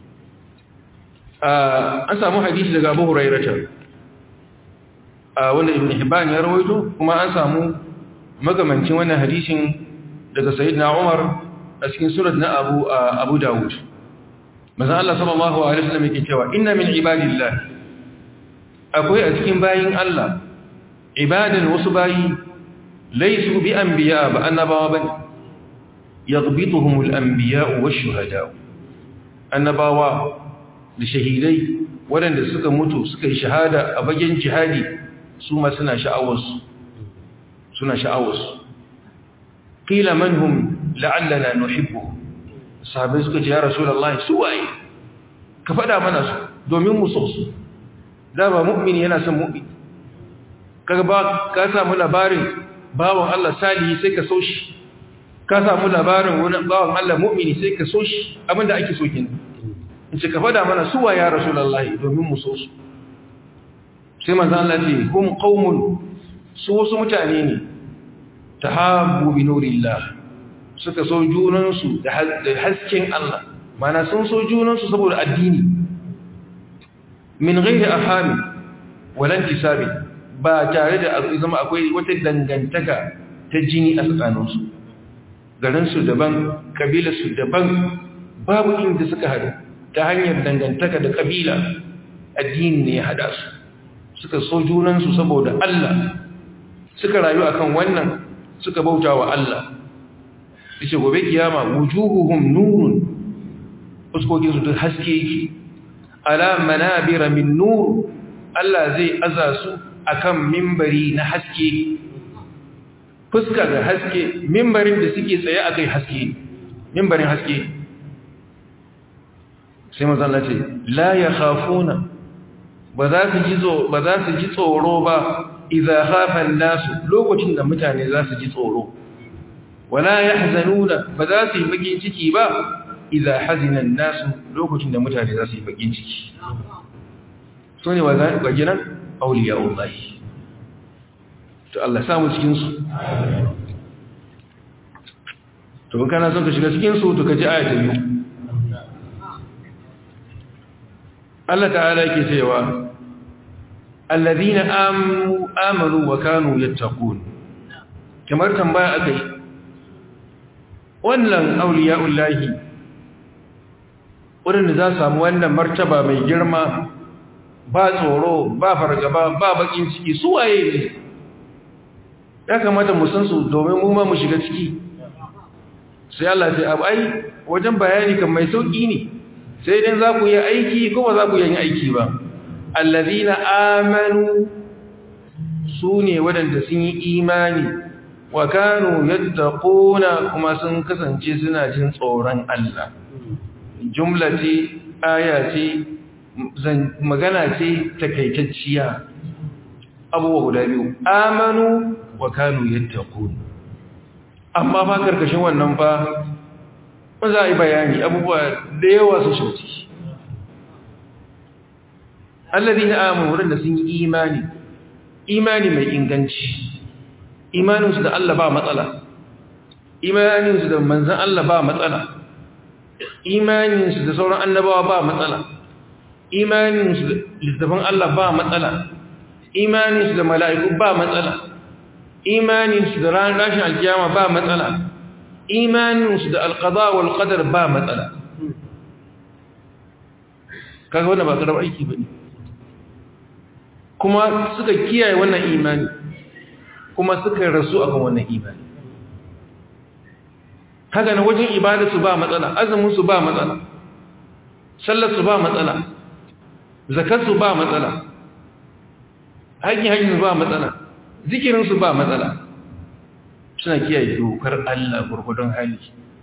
an samu hadisi daga Abu Hurairah wanda Ibn Hibban ya rawaito kuma an samu magamancin wannan hadisin daga sayyidina Umar a cikin surat na Abu Abu Dawud manzo Allah sallallahu alaihi wasallam yake cewa inna min ibadillah akwai a cikin bayin Allah ibadan wasu bayi laysu bi anbiya ba annabawa bane yaghbituhum al-anbiya wash-shuhada annabawa da shahidai waɗanda suka mutu suka yi shahada a bagen jihadi su ma suna sha'awarsu suna sha'awarsu ƙila manhum la'allana nuhibbu sahabai suka ce ya rasulallah su waye ka faɗa mana su domin mu so su da ba mu'mini yana son mu'mini kaga ba ka samu labarin bawan Allah salihi sai ka so shi ka samu labarin wani bawan Allah mu'mini sai ka so shi abinda ake so kin in ce ka faɗa mana su waye ya rasulallah domin mu so su sai manzo Allah ce hum qaumun su wasu mutane ne ta habu bi nurillah suka so junansu da hasken Allah mana sun so junansu saboda addini min ghairi ahami walan tisabi ba tare da zama akwai wata dangantaka ta jini a tsakaninsu garinsu daban kabilarsu daban babu inda suka haɗu ta hanyar dangantaka da kabila addini ne ya haɗa su suka so junansu saboda Allah suka rayu akan wannan suka bauta wa Allah yace gobe kiyama wujuhuhum nurun fuskokin su duk haske yake ala manabira min nur Allah zai aza su akan mimbari na haske fuska da haske mimbarin da suke tsaye akai haske mimbarin haske sai manzon Allah ce la yakhafuna ba za su ji ba za su ji tsoro ba idza khafa an-nasu lokacin da mutane za su ji tsoro wala yahzanuna ba za su yi bakin ciki ba idza hazina an-nasu lokacin da mutane za su yi bakin ciki sune wajinan awliya'ullah to Allah ya samu cikin su to kana son ka shiga cikin su to ka ji aya ta biyu Allah ta'ala yake cewa alladhina amanu amanu wa kanu yattaqun kamar tambaya akai wannan auliya'ullahi wanda za su samu wannan martaba mai girma ba tsoro ba fargaba ba bakin ciki su waye ne ya kamata mu san su domin mu ma mu shiga ciki sai Allah sai abu ai wajen bayani kan mai sauki ne sai dan za ku yi aiki ko ba za ku yi aiki ba allazina amanu su ne waɗanda sun yi imani wa kanu yattaquna kuma sun kasance suna jin tsoron Allah jumla ce aya ce magana ce takaitacciya abubuwa guda biyu amanu wa kanu yattaqun amma fa karkashin wannan fa ba za a yi bayani abubuwa da yawa su shauci alladhina amanu wadanda sun yi imani imani mai inganci imaninsu da Allah ba matsala imaninsu da manzan Allah ba matsala imaninsu da sauran annabawa ba matsala imaninsu da littafin Allah ba matsala imaninsu da mala'iku ba matsala imaninsu da ranar rashin alkiyama ba matsala imaninsu da alqada wal qadar ba matsala kaga wannan ba karar aiki bane kuma suka kiyaye wannan imani kuma suka rasu akan wannan imani haka na wajen ibadarsu ba matsala azuminsu ba matsala sallarsu ba matsala zakarsu ba matsala haƙin haƙinsu ba matsala zikirinsu ba matsala suna kiyaye dokar Allah gurgudun hali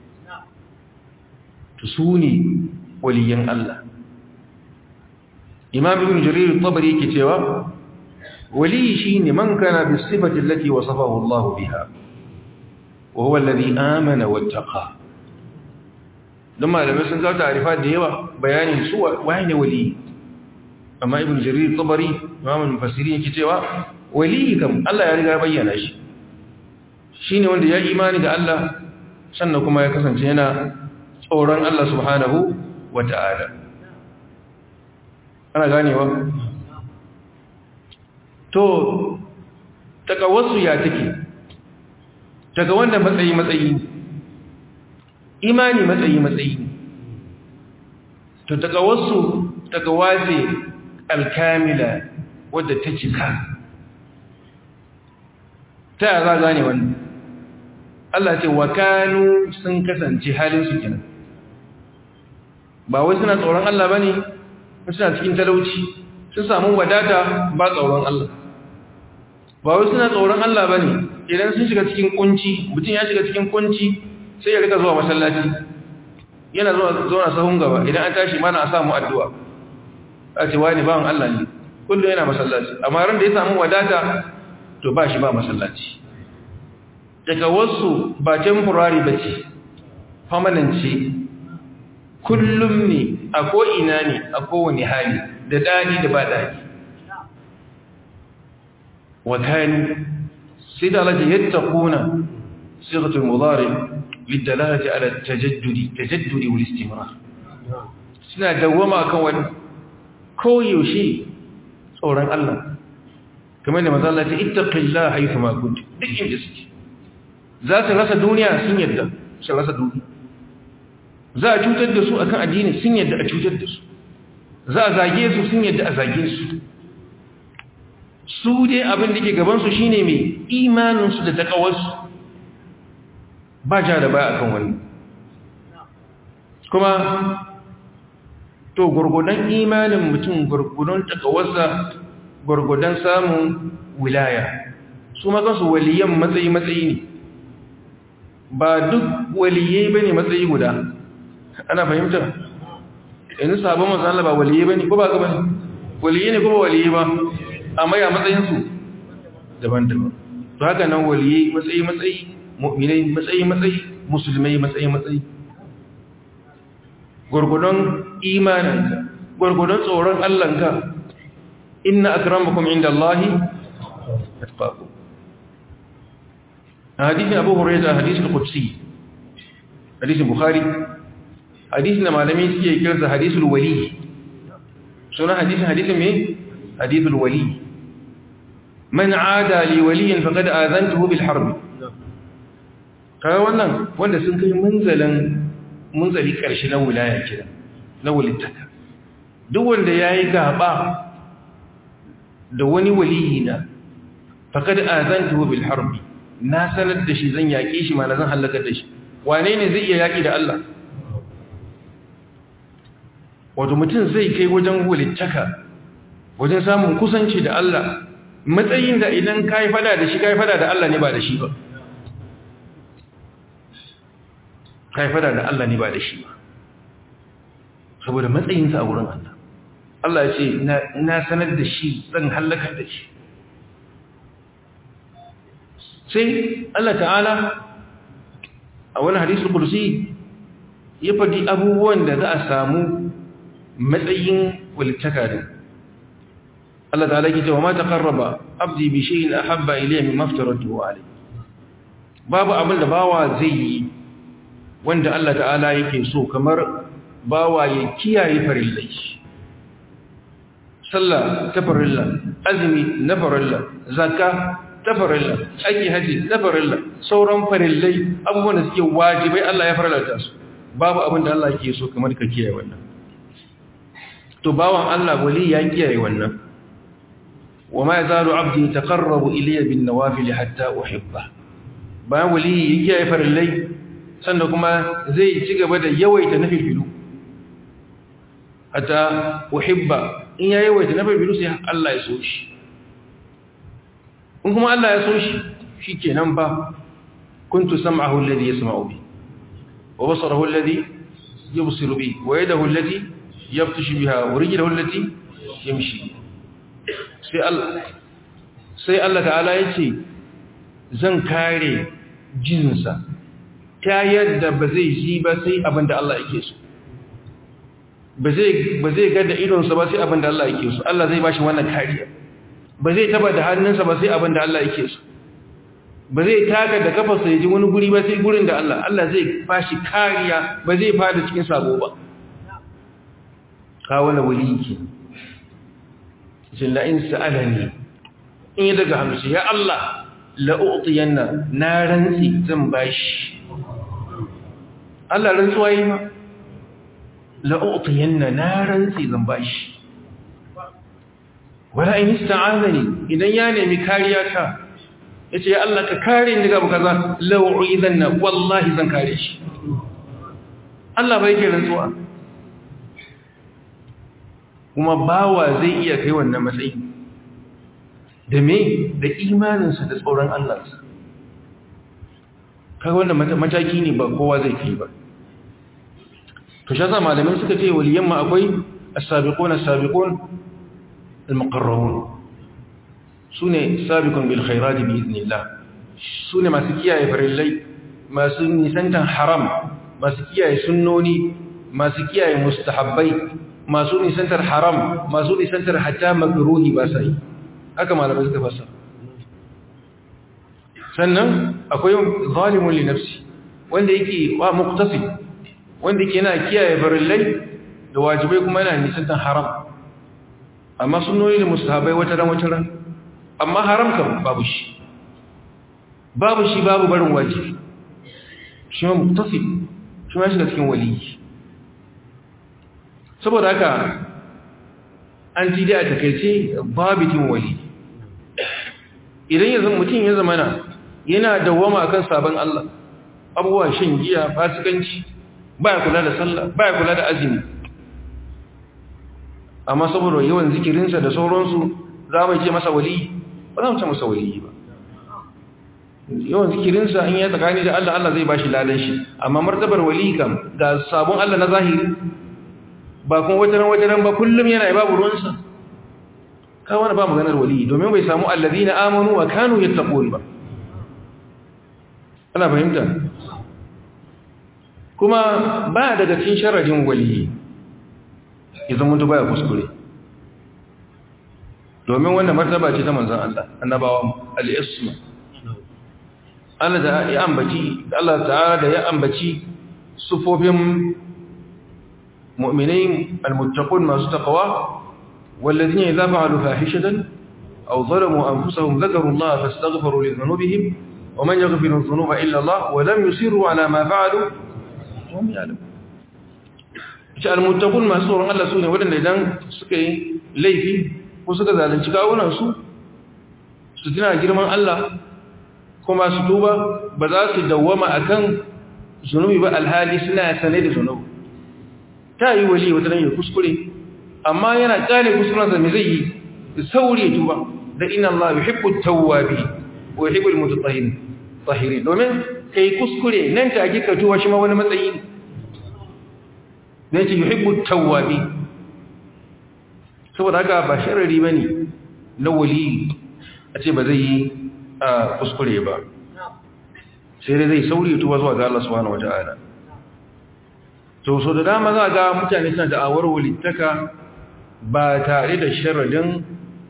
to su ne waliyan Allah imam ibn jarir tabari yake cewa wali shine man kana bi sifati allati wasafahu Allah biha wa huwa alladhi amana wattaqa dan malamai sun kawo ta'arifa da yawa bayanin su waye ne wali amma ibn jarir tabari imam mufassiri yake cewa wali kam Allah ya riga bayyana shi shine wanda ya imani da Allah sannan kuma ya kasance yana tsoron Allah subhanahu wata'ala ana ganewa to daga wasu ya take daga wanda matsayi matsayi imani matsayi matsayi to daga wasu daga wace alkamila wadda ta cika ta yi za gane wannan Allah ce wa kanu sun kasance halin su kenan ba wai suna tsoron Allah ba ne suna cikin talauci sun samu wadata ba tsoron Allah ba wai suna tsoron Allah ba ne idan sun shiga cikin kunci mutum ya shiga cikin kunci sai ya rika zuwa masallaci yana zuwa zuwa sahun gaba idan an tashi mana a samu addu'a a ce wani bawan Allah ne kullum yana masallaci amma ran da ya samu wadata to ba shi ba masallaci daga wasu ba temporary ba ce permanent ce kullum ne a ko'ina ne a kowane hali da daɗi da ba daɗi wakani sai da alaji yadda kuna sigatun muzari liddalati ala tajaddudi tajaddudi wal istimrar suna dawwama kan wani koyaushe tsoron Allah kamar da mazalla ta ittaqillaha haythu ma kunt duk inda suke za su rasa duniya sun yadda su rasa duki za a cutar da su akan addini sun yadda a cutar da su za a zage su sun yadda a zage su su dai abin da ke gabansu shine mai imaninsu da takawarsu ba ja da baya akan wani kuma to gurgudan imanin mutum gurgudan takawarsa gurgudan samun wilaya su makansu waliyan matsayi-matsayi ne ba duk waliyai ba ne matsayi guda ana fahimta yanzu sabon masu Allah ba waliyai ba ne ko ba gaba ne waliyai ne ko ba waliyai ba amma ya matsayinsu daban-daban to haka nan waliyai matsayi-matsayi mu'minai matsayi-matsayi musulmai matsayi-matsayi gurgudun imaninka gurgudun tsoron Allahnka inna akramakum inda Allahi atqakum hadisin Abu Hurairah hadisul qudsi hadisin Bukhari hadisin da malamai suke kiransa hadisul wali sunan hadisin hadisin me hadithul wali man aada li waliyin faqad azantuhu bil harb kai wannan wanda sun kai munzalan munzali karshe na wilaya kira na walittaka duk wanda yayi gaba da wani waliyi na faqad azantuhu bil harb na sanar da shi zan yake shi ma na zan halaka da shi wane ne zai iya yaki da Allah wato mutum zai kai wajen walittaka wajen samun kusanci da Allah matsayin da idan ka yi fada da shi ka yi fada da Allah ne ba da shi ba ka yi fada da Allah ne ba da shi ba saboda matsayinsa a wurin Allah Allah ya ce na sanar da shi zan hallaka da shi sai Allah ta'ala a wani hadisul kursi ya faɗi abubuwan da za a samu matsayin walittaka din Allah ta'ala ke cewa ma taqarraba abdi bi shay'in ahabba ilayya mimma aftaratuhu alayhi babu abin da bawa zai yi wanda Allah ta'ala yake so kamar bawa ya kiyaye farillai sallah ta farilla azumi na farilla zakka ta farilla aiki haji na farilla sauran farillai abubuwan da suke wajibai Allah ya farlata su babu abin da Allah yake so kamar ka kiyaye wannan to bawan Allah wali ya kiyaye wannan وما يزال عبدي يتقرب إلي بالنوافل حتى أحبه bayan waliyi ya kiyaye farillai sannan kuma zai ci gaba da yawaita na filfilu hatta uhibba in ya yawaita na filfilu sai Allah ya so shi in kuma Allah ya so shi shikenan ba kuntu sam'ahu alladhi yasma'u bi wa basarahu alladhi yubsiru bi wa yadahu allati yabtashu biha wa rijluhu allati yamshi sai Allah sai Allah ta'ala ya ce zan kare jinsa ta yadda ba zai ji ba sai abin da Allah yake so ba zai ga da idonsa ba sai abin da Allah yake so Allah zai bashi wannan kariya ba zai taba da hannunsa ba sai abin da Allah yake so ba zai taka da kafarsa ya ji wani guri ba sai gurin da Allah Allah zai bashi kariya ba zai fada cikin sabo ba kawo na wali yake jilla in sa'alani in yi daga hamsu ya Allah la'u'tiyanna na rantsi zan bashi Allah rantsuwa yi ma la'u'tiyanna na rantsi zan bashi wala in ista'azani idan ya nemi kariya ta yace ya Allah ka kare ni daga kaza la'u'idanna wallahi zan kare shi Allah bai ke rantsuwa kuma bawa zai iya kai wannan matsayi da me da imaninsa da tsoron Allahnsa kaga wannan mataki ne ba kowa zai kai ba to shi malamin suka ce waliyan ma akwai as-sabiqun as-sabiqun al-muqarrabun sune sabiqun bil khairat bi idnillah sune masu kiyaye farillai masu nisantan haram masu kiyaye sunnoni masu kiyaye mustahabbai masu nisantar haram masu nisantar hatta makruhi ba sai haka malamai suka fasa sannan akwai zalimun li nafsi wanda yake wa muqtasi wanda yake yana kiyaye farillai da wajibai kuma yana nisantar haram amma sunnoni da mustahabai wata ran wata ran amma haram kam babu shi babu shi babu barin wajibi shi ma muktasi shi ma shiga cikin waliyi saboda haka an ji dai a takaice babitin wali idan ya zama mutum ya zama na yana dawwama akan sabon Allah abubuwa shan giya fasikanci baya kula da sallah baya kula da azumi amma saboda yawan zikirinsa da sauransu za mu ce masa wali ba za mu ce masa wali ba yawan zikirinsa in ya tsakani da Allah Allah zai bashi ladan shi amma martabar wali kam ga sabon Allah na zahiri ba kuma wataran wataran ba kullum yana yi babu ruwansa ka wani ba maganar wali domin bai samu allazina amanu wa kanu yattaqun ba ana fahimta kuma ba daga cikin sharadin wali idan mutu baya kuskure domin wannan martaba ce ta manzon Allah annabawa al-isma Allah da ya ambaci Allah ta'ala da ya ambaci sufofin mu'minai al-muttaqun masu taqwa والذين إذا فعلوا فاحشة أو ظلموا أنفسهم ذكروا الله فاستغفروا لذنوبهم ومن يغفر الذنوب إلا الله ولم يصروا على ما فعلوا وهم يعلمون المتقون ما سورة الله سوني ودن إذن سكي ليفي وسكا ذلك كاونا سو ستنا جرمان الله كما ستوبة بذات دوما أكن zunubi ba alhali suna sane da zunubi ta yi wali wata nan ya kuskure amma yana kare kuskurensa me zai yi sauri tuba da inna Allah yuhibbu tawwabi wa yuhibbu almutatahhirin tahirin domin kai kuskure nan take ka tuba shi ma wani matsayi ne ce yuhibbu tawwabi saboda haka ba sharri bane na wali a ce ba zai yi kuskure ba sai dai zai sauri tuba zuwa ga Allah subhanahu wataala to so da dama za ga mutane suna da awar walittaka ba tare da sharadin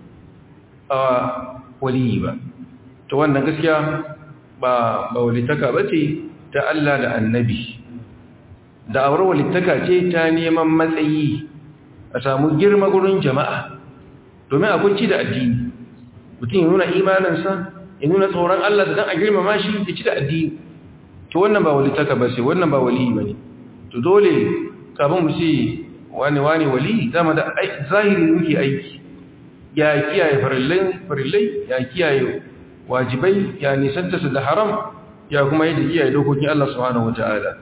waliyi ba to wannan gaskiya ba ba walittaka bace ta Allah da annabi da awar walittaka ce ta neman matsayi a samu girma gurin jama'a domin akwai ci da addini mutum ya nuna imaninsa ya nuna tsoron Allah da dan a girmama shi ya ci da addini to wannan ba walittaka ba ce wannan ba waliyi bane to dole kafin mu ce wani wani wali zama da zahiri muke aiki ya kiyaye farillai ya kiyaye wajibai ya nisanta su da haram ya kuma yi da kiyaye dokokin Allah subhanahu wata'ala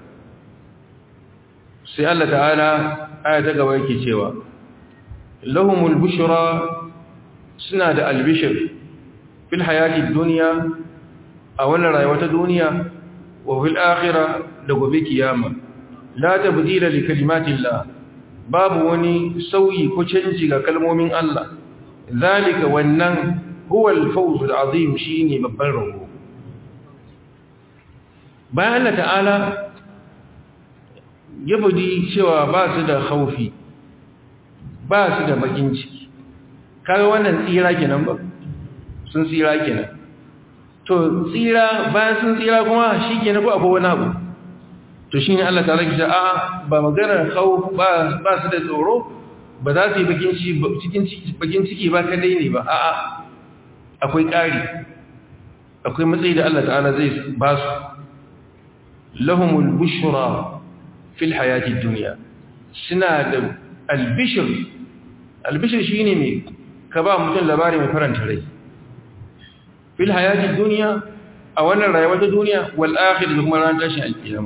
sai Allah ta'ala aya ta gaba yake cewa lahumul bushra suna da albishir fil hayati dunya a wannan rayuwa ta duniya wa fil akhirah da gobe kiyama la tabdila li kalimatillah babu wani sauyi ko canji ga kalmomin Allah zalika wannan huwa al-fawz al-azim shine babban rabo bayan Allah ta'ala ya budi cewa ba su da khaufi ba su da bakin ciki kaga wannan tsira kenan ba sun tsira kenan to tsira bayan sun tsira kuma shi kenan ko akwai wani abu to shi ne Allah ta'ala kisha a ba maganar khawf ba ba su da tsoro ba za su yi bakin cikin bakin ciki ba kadai ne ba a'a akwai ƙari akwai matsayi da Allah ta'ala zai ba su lahumul bushra fil hayati dunya suna da albishir albishir shine me ka ba mutum labari mai faranta rai fil hayati dunya a wannan rayuwar ta duniya wal akhirah da kuma ran tashin alkiyama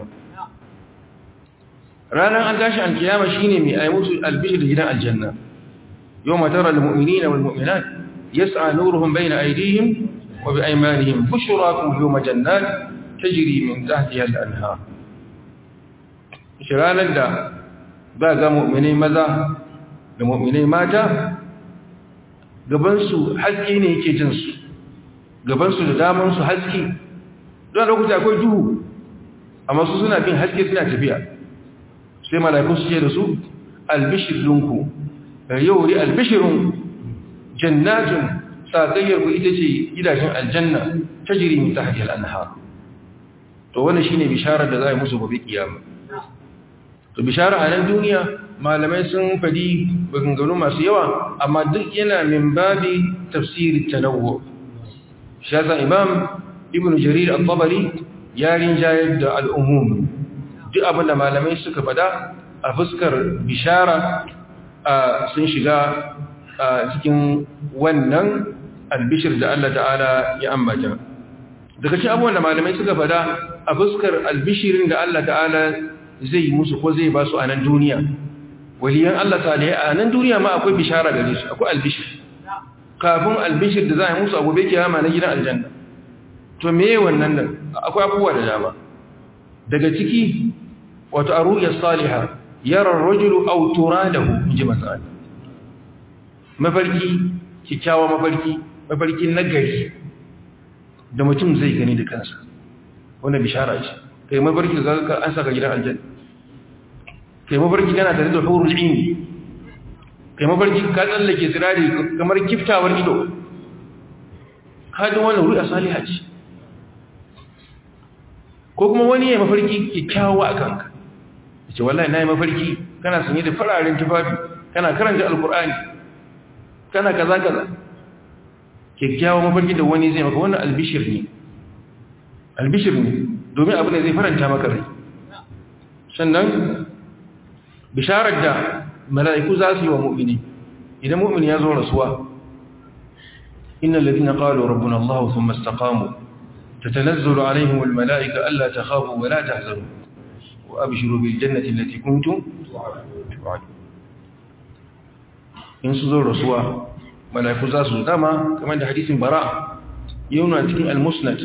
ranar an tashi alkiyama shine mai ayi musu albishir da gidan aljanna yawma tara almu'minina walmu'minat yas'a nuruhum bayna aydihim wa bi aymanihim bushrakum yawma jannat tajri min tahtiha al-anhar shiranar da ba ga mu'minai maza da mu'minai mata gabansu haske ne yake jinsu gabansu da damansu haske don lokuta akwai duhu amma su suna bin haske suna tafiya sai mala'iku su ce da su albishir linku yau ri albishirun jannatin sakayyar ku ita ce gidajen aljanna ta jiri mai tahajjal anha to wannan shine bisharar da za a musu gobe kiyama to bishara a nan duniya malamai sun fadi baganganu masu yawa amma duk yana min babi tafsiri tanawwu shasa imam ibn jarir al-tabari yarin jayar da al'umum duk abinda malamai suka fada a fuskar bishara sun shiga cikin wannan albishir da Allah ta'ala ya ambata daga cikin abubuwan da malamai suka fada a fuskar albishirin da Allah ta'ala zai musu ko zai ba su a nan duniya waliyan Allah ta'ala a nan duniya ma akwai bishara gare su akwai albishir kafin albishir da za a yi musu abubuwa kiyama na gidan aljanna to me wannan nan akwai abubuwa da dama daga ciki wato a ru'ya salihah yara rajulu aw turadahu inji masal mafarki kikkiawa mafarki mafarkin nagari da mutum zai gani da kansa wannan bishara ce kai mafarki ga ka an saka gidan aljanna kai mafarki kana tare da hurul ain kai mafarki ka tsallake sirari kamar kiftawar ido hadin wannan ru'a salihah ce ko kuma wani ya mafarki kikkiawa akan ka ce wallahi na yi mafarki kana sanye da fararen tufafi kana karanta alkur'ani kana kaza kaza kyakkyawa mafarki da wani zai maka wannan albishir ne albishir ne domin abu ne zai faranta maka rai sannan bisharar da mala'iku za su yi wa mu'mini idan mu'mini ya zo rasuwa innal ladina qalu rabbuna allah thumma istaqamu tatanazzalu alaihim almala'ika alla takhafu wa la tahzanu وأبشروا بالجنة التي كنتم توعدون in su zo rasuwa mala'iku za su dama kamar da hadisin bara yau na cikin al-musnad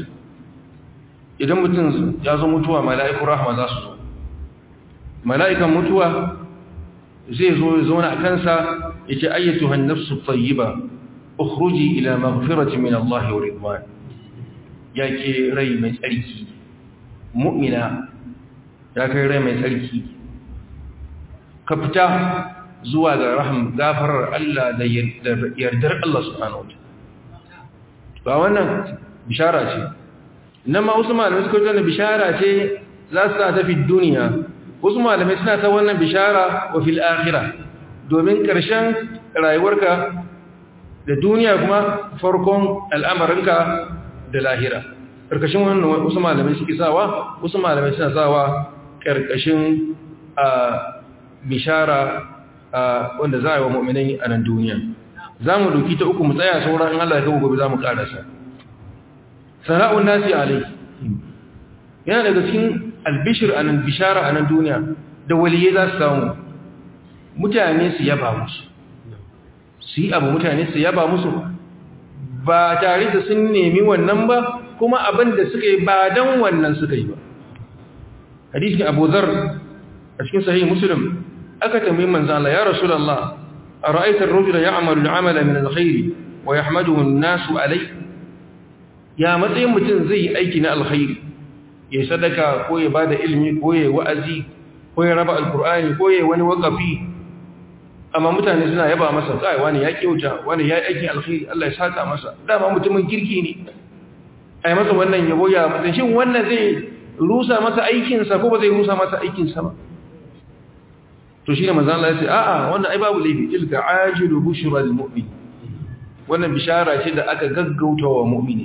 idan mutum ya zo mutuwa mala'iku rahama za su zo mala'ikan mutuwa zai zo ya zauna a kansa ya ce ayyatu hannafsu tsayiba ukhruji ila maghfirati min Allah wa ridwan ya ke rai mai tsarki mu'mina ya kai rai mai tsarki ka fita zuwa ga raham gafarar Allah da yardar Allah subhanahu wa ba wannan bishara ce nan ma wasu malamai suka tana bishara ce za su ta fi duniya wasu malamai suna ta wannan bishara wa fil akhirah domin ƙarshen rayuwarka da duniya kuma farkon al'amarinka da lahira ƙarƙashin wannan wasu malamai suke sawa wasu malamai suna sawa ƙarƙashin a bishara wanda za a yi wa mu'minai a nan duniya za mu doki ta uku mu tsaya sauran in Allah ya kawo gobe za mu ƙarasa sana'un nasi alai yana daga cikin albishir a nan bishara a nan duniya da waliye za su samu mutane su yaba musu su yi abu mutane su yaba musu ba tare da sun nemi wannan ba kuma abin da suka yi ba don wannan suka yi ba hadisin abu zar a cikin sahih muslim aka tambayi manzo Allah ya rasulullah ara'aita ar-rajula ya'malu al-'amala min al-khair wa yahmaduhu an-nasu alayhi ya matsayin mutum zai yi aiki na alkhairi ya sadaka ko ya bada ilimi ko ya wa'azi ko ya raba alkur'ani ko ya wani wakafi amma mutane suna yaba masa kai wani ya kyauta wani ya aikin alkhairi Allah ya saka masa dama mutumin kirki ne ai masa wannan yabo ya mutum shin wannan zai rusa masa aikin sa ko ba zai rusa masa aikin sa ba to shine manzo Allah ya ce a'a wannan ai babu laifi tilka ajilu bushra lil mu'min wannan bishara ce da aka gaggauta wa mu'mini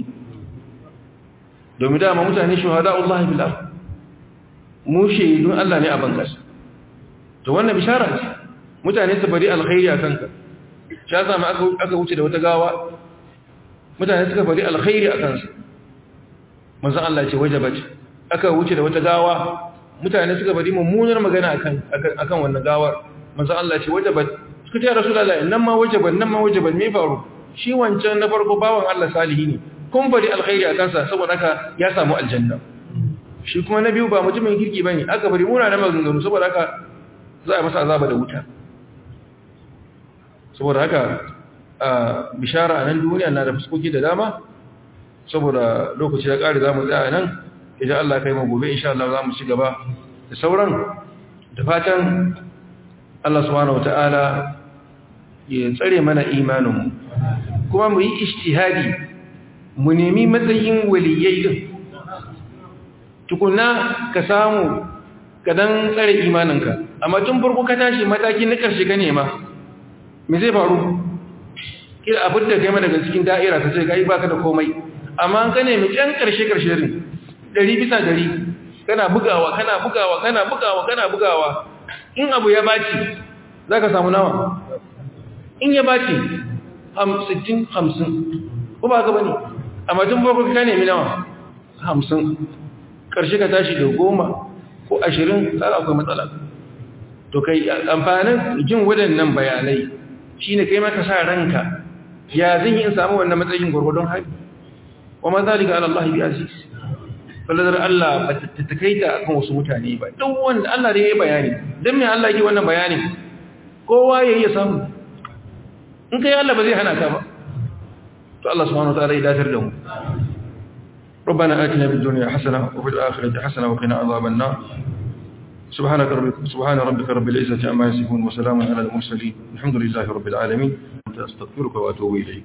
domin dama mutane shuhada Allah bil ard mu shaidun Allah ne a bankas to wannan bishara ce mutane su bari alkhairi akan ka sha sama aka aka wuce da wata gawa mutane suka bari alkhairi akan su manzo Allah ce wajabat aka wuce da wata gawa mutane suka bari mummunar magana akan akan wannan gawar manzo Allah ce wajabat suka ce rasulullahi nan ma wajabat nan ma wajabat me faru shi wancan na farko bawan Allah salihi ne kun bari alkhairi a kansa saboda haka ya samu aljanna shi kuma na biyu ba mutumin kirki bane aka bari muna da maganganu saboda haka za a masa azaba da wuta saboda haka a bishara a nan duniya na da fuskoki da dama saboda lokaci ya kare zamu tsaya nan idan Allah kai mu gobe insha Allah zamu ci gaba da sauran da fatan Allah subhanahu wataala ya tsare mana imaninmu kuma mu yi ijtihadi mu nemi matsayin waliyai din tukunna ka samu ka dan tsare imaninka amma tun farko ka tashi mataki na karshe ka nema me zai faru kila abin da kai ma daga cikin da'ira ka ce kai baka da komai amma an ka nemi can karshe karshe din ɗari bisa ɗari kana bugawa kana bugawa kana bugawa kana bugawa in abu ya baci za ka samu nawa in ya baci sittin hamsin ko ba ka bane amma tun farko ka nemi nawa hamsin ƙarshe ka tashi da goma ko ashirin tsara akwai matsala to kai amfanin jin waɗannan bayanai shi ne kai maka sa ranka ya zan yi in samu wannan matsayin gwargwadon hali wa ma zalika ala Allah bi aziz falladar Allah ba ta takaita akan wasu mutane ba duk wanda Allah ne ya bayani dan me Allah yake wannan bayani kowa yayi ya samu in kai Allah ba zai hana ka ba to Allah subhanahu wa ta'ala ya datar da mu ربنا آتنا في الدنيا حسنة وفي الآخرة حسنة وقنا عذاب النار سبحانك رب سبحان ربك رب العزة عما يصفون وسلام على المرسلين الحمد لله رب العالمين أستغفرك وأتوب إليك